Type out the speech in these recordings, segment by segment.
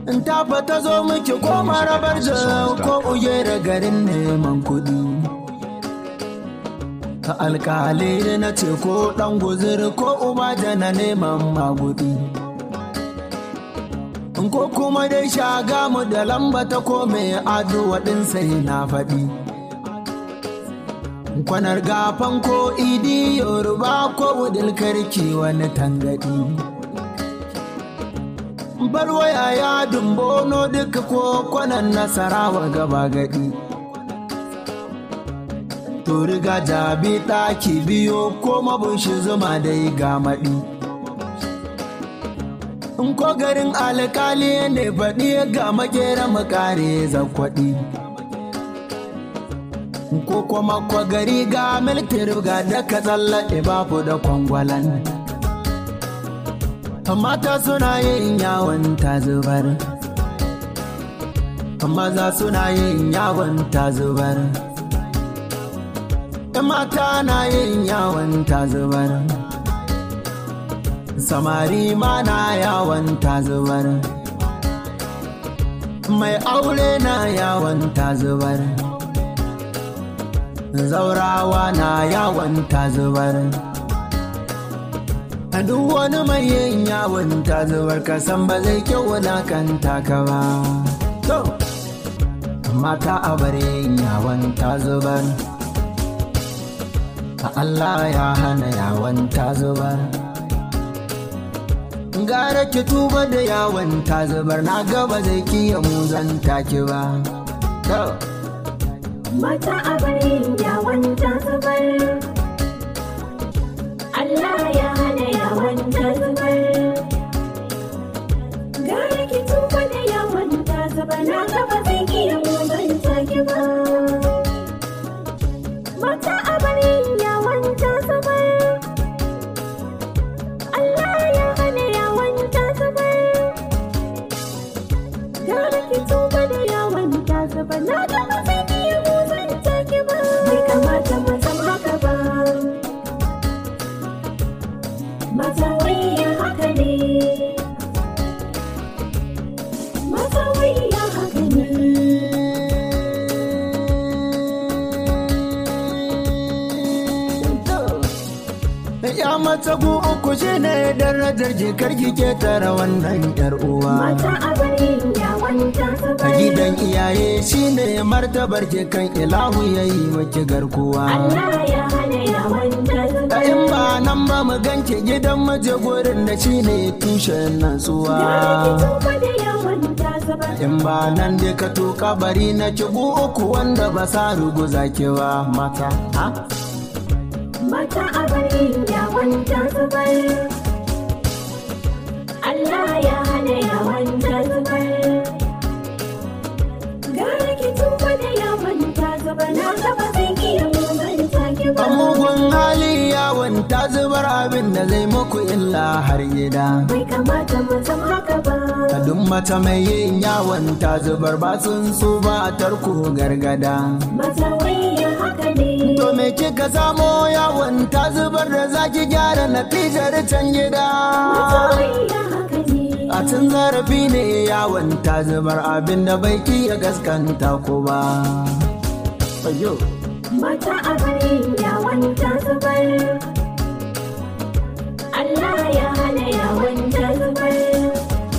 in tafa ta zo miki ko marabar da ko ujera garin neman kuɗi ta alkali na ce ko ɗan guziri ko uba na neman magudi ko kuma dai shaga mu da lamba ta kome aduwa ɗin sai na faɗi kwanar gafan ko idi yoruba ko wudil karki wani tangadi barwaya ya dumbono duka ko kwanan nasarawa gaba gadi to riga jabi ɗaki biyo ko mabushi zuma dai ga maɗi in ko garin alkali ne faɗi ga makera makare zakwaɗi ko kuma ko gari ga miltir ga daga tsallaɗe babu da kwangwalan mata suna yin yawon ta zubar maza suna yin yawon ta zubar mata na yin yawon ta zubar samari ma na yawon ta zubar mai aure na yawon ta zubar zaurawa na yawon ta zubar duk wani mai yin yawon ta zubar kasan ba zai kyau wulakanta ka ba mata a bare yin yawon ta zubar Allah ya hana yawon ta zubar gara ki tuba da yawon ta zubar na gaba zai kiya muzan taki ba mata a bari yawon ta zubar Allah ya hana yawon ta zubar gara ki tuba da yawon ta zubar na gaba zai kiya muzan taki ba mata a bari yawon ta zubar Allah ya hana yawon ta zubar gara ki tuba da yawon ta zubar na gaba zai kiya muzan taki ba bai kamata mu san haka ba mata wayya haka ne mata wayya haka ne ya mata gu uku shi ne darajar jikar ke tara wannan yar uwa mata a bari yawon ta a zubar gidan iyaye shi ne martabar kan ilahu ya yi maki garkuwa Allah ya hana yawon ta a zubar in ba nan ba mu ganke gidan maje gurin da shi ne tushen natsuwa gara ki tuba da yawon ta zubar in ba nan dai ka tuka bari na ki gu uku wanda ba sa ruguza ki ba mata ha mata a bari yawon ta zubar Allah ya hana yawon ta zubar gara ki tuba da yawon ta zubar na gaba zai iya muzan taki ba a mugun hali yawon ta zubar abin da zai muku illa har gida bai kamata mu zama haka ba a duk mata mai yin yawon ta zubar ba sun su ba tarko gargada mata wayya haka ne to me kika samo yawon ta zubar da zaki gyara natijar can gida mata wayya haka ne a tun zarafi ne yawon ta zubar abin da bai ya gaskanta ko ba Ayyo. mata a bari yawon ta zubar Allah ya hana yawon ta zubar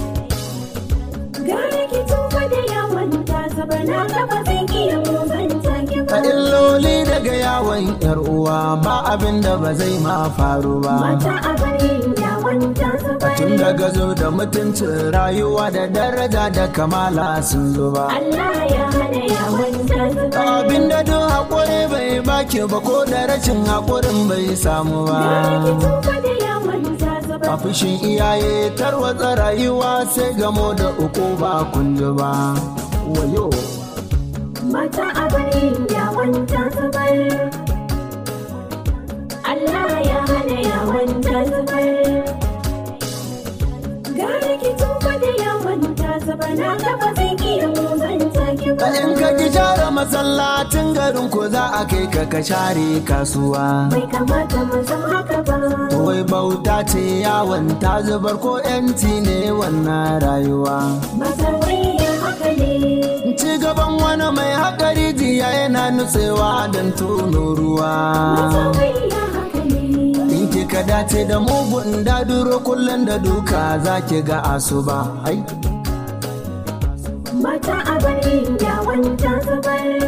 gara ki tuba da yawon ta zubar na gaba zai iya muzan taki a ba illoli daga yawon yar uwa ba abin da ba zai ma faru ba mata a bari yawon ta zubar tun daga zo da mutuncin rayuwa da daraja da kamala sun zo ba Allah ya hana yawon ta zubar abin da duk haƙuri bai baki ba ko da rashin haƙurin bai samu gara ki ba tuba da yawon ta a zubar fushin iyaye tarwatsa rayuwa sai gamo da uku ba kunji ba wayo mata a bari yawon ta zubar Allah ya hana yawon ta zubar gara ki tuba da yawon ta zubar na gaba zai iya muzan taki in ka ki share masallacin garin ko za a kai ka ka share kasuwa bai kamata mu zama haka ba wai bauta ce yawon ta zubar ko yanci ne wannan rayuwa maza wayya haka ne ci gaban wani mai haƙari jiya yana nutsewa don tono ruwa maza wayya haka ne in kika dace da mugun daduro kullum da duka za ki ga asuba ai mata a bari yawon ta zubar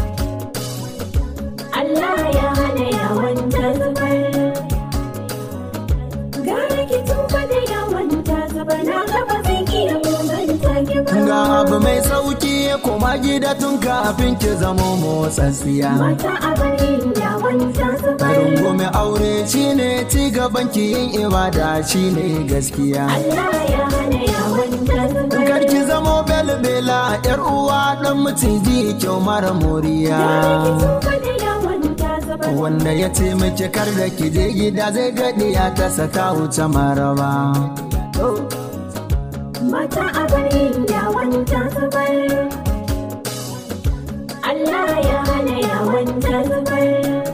Allah ya hana yawon ta zubar gara ki tuba da yawon ta zubar na gaba zai iya muzanta ki ba ga abu mai sauki ya koma gida tun kafin ki zamo motsatsiya mata a bari yawon ta zubar rungume aure shine ci gaban ki yin ibada shine gaskiya Allah ya hana yawon ta zubar karki zamo belbela yar uwa dan miciji kyau mara moriya gara ki tuba da yawon ta zubar wanda ya taimaki kar da ki je gida zai gadi ya ta saka wuce maraba mata a bari yawon ta zubar Allah ya hana yawon ta zubar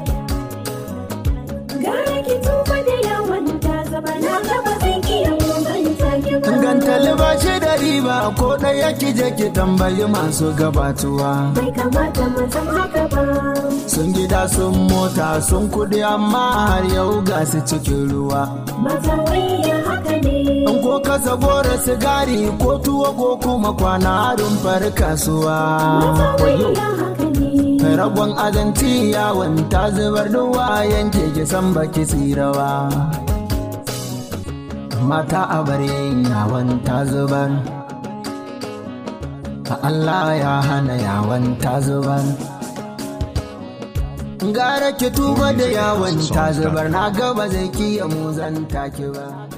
gara ki tuba da yawon ta zubar na gaba zai iya muzanta ki ba Ganta libashi da riba ko ɗaya ki je ki tambayi masu gabatuwa. bai kamata mu zama haka ba Sun gida sun mota sun kuɗi amma har yau ga su cikin ruwa. maza wayya haka ne In ko kasa gora sigari ko tuwo ko kuma kwana harin far kasuwa. maza wayya haka ne Ragon azanci yawon ta zubar duwa yanke ki san baki tsirawa. Mata a bare yawon ta zubar. Allah ya hana yawon ta zubar. Gara ki tuba da yawon ta zubar na gaba zai kiya muzanta ki ba.